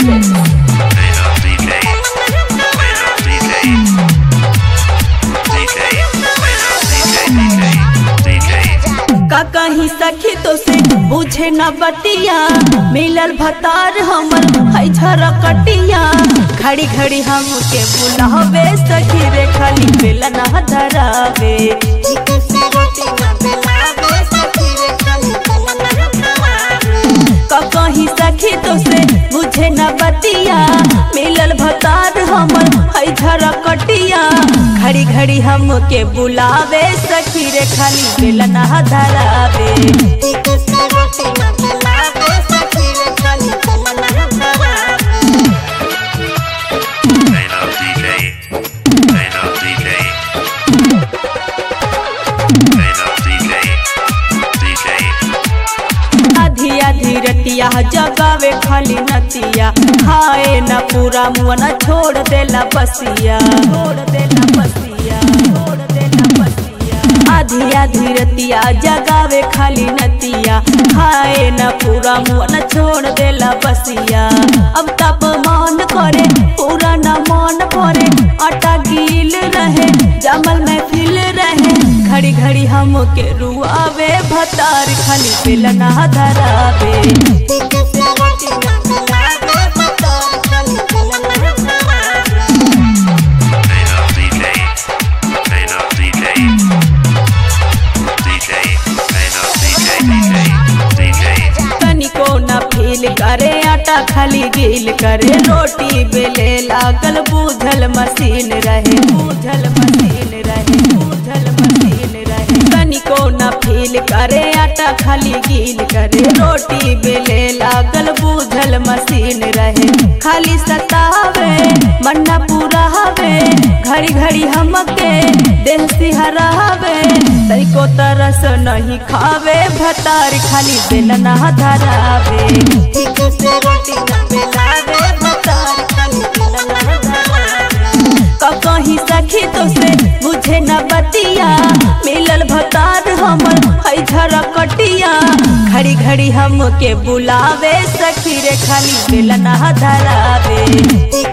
Mix. Play up DJ. Play up DJ. DJ. Play up DJ. DJ. DJ. का कहीं सखी तो से बुझे न बतिया मिलल भतार हमर है झरकटिया घड़ी घड़ी हमके बुलावे सखी रे खाली बेलन धरावे का कहीं सखी तो से बुझे न बतिया मिलल भतार हमर है झरकटिया घड़ी घड़ी हमके बुलावे सखी रे खाली बेलन धरावे Play up DJ. Play up DJ. Play up DJ. DJ. आधी आधी रतिया जगावे खाली नतिया खाए न पूरा मुआ न छोड़ देला बसिया छोड़ देला बसिया छोड़ देला बसिया आधी आधी रतिया जगावे खाली नतिया खाए न पूरा मुआ न छोड़ देला बसिया अब तप मान करे पूरा न मन करे आटा गील रहे जमल में फिल रहे घड़ी घड़ी हमके रुआवे भतार खाली बेलना धरावे Play up DJ. Play up DJ. DJ. Play up DJ. DJ. DJ. तनिको न फील करे आटा खाली गील करे रोटी बेले लागल बूझल मशीन रहे बूझल मशीन रहे बूझल मशीन रहे तनिको न फील करे आटा खाली गील करे रोटी बेले लागल बूझल मशीन रहे खाली सतावे मन्ना पूरा हवे घड़ी घड़ी हमके देह सिहरावे तनिको तरस नहीं खावे भतार खाली बेलना धरावे ठीक से रोटी न बेलावे भतार खाली बेलना धरावे का कहीं सखी तो से मुझे न बतिया मिलल भतार हमर है झरकटिया घड़ी घड़ी हमके बुलावे सखी रे खाली बेलना धरावे